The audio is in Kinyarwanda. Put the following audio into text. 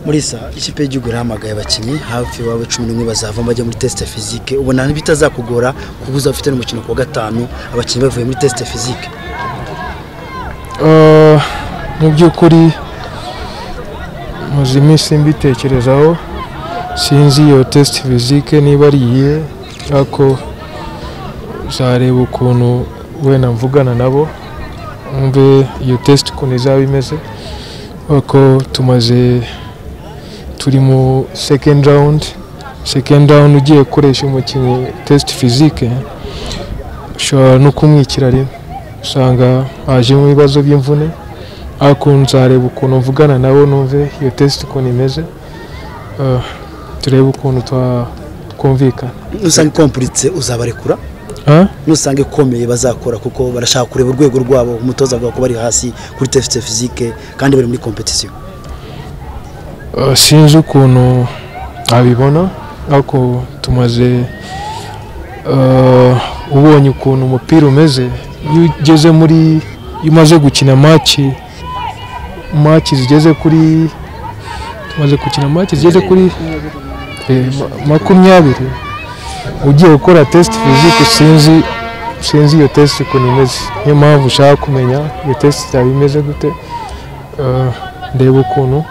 muri sa ikipe y'igihugu irahamagaye abakinnyi hafi iwabo cumi n'umwe bazava bajya muri tesite fizike ubona bitazakugora kuko uzaba ufite n'umukino ku wa gatanu abakinnyi bavuye muri tesite fizike mu by'ukuri maze iminsi mbitekerezaho sinzi iyo tesite fizike niba ari iyihe ariko uzareba ukuntu wenda mvugana nabo wumve iyo tesite ukuntu izaba imeze kuko tumaze turi mu sekendi rawundi sekendi rawundi ugiye gukoresha umukinnyi tesite fizike ushobora no kumwikira rimwe usanga hajemo ibibazo by'imvune ariko nzareba ukuntu mvugana nabo numve iyo tesite ukuntu imeze Ah, turebe ukuntu twa- twumvikana nusanga ikompuritse uzabarekura Ah? nusanga ikomeye bazakora kuko barashaka kureba urwego rwabo umutoza avuga ko bari hasi kuri tesite fizike kandi bari muri kompetisiyo Uh, sinzi ukuntu abibona ariko tumaze uh, ubonye ukuntu umupira umeze iyo ugeze muri iyo umaze gukina maci maci zigeze kuri tumaze gukina maci zigeze kuri eh, ma- makumyabiri ugiye gukora tesite fizike sinzi sinzi iyo tesite ukuntu imeze niyo mpamvu ushaka kumenya iyo tesite yaba imeze gute Uh, ndeba ukuntu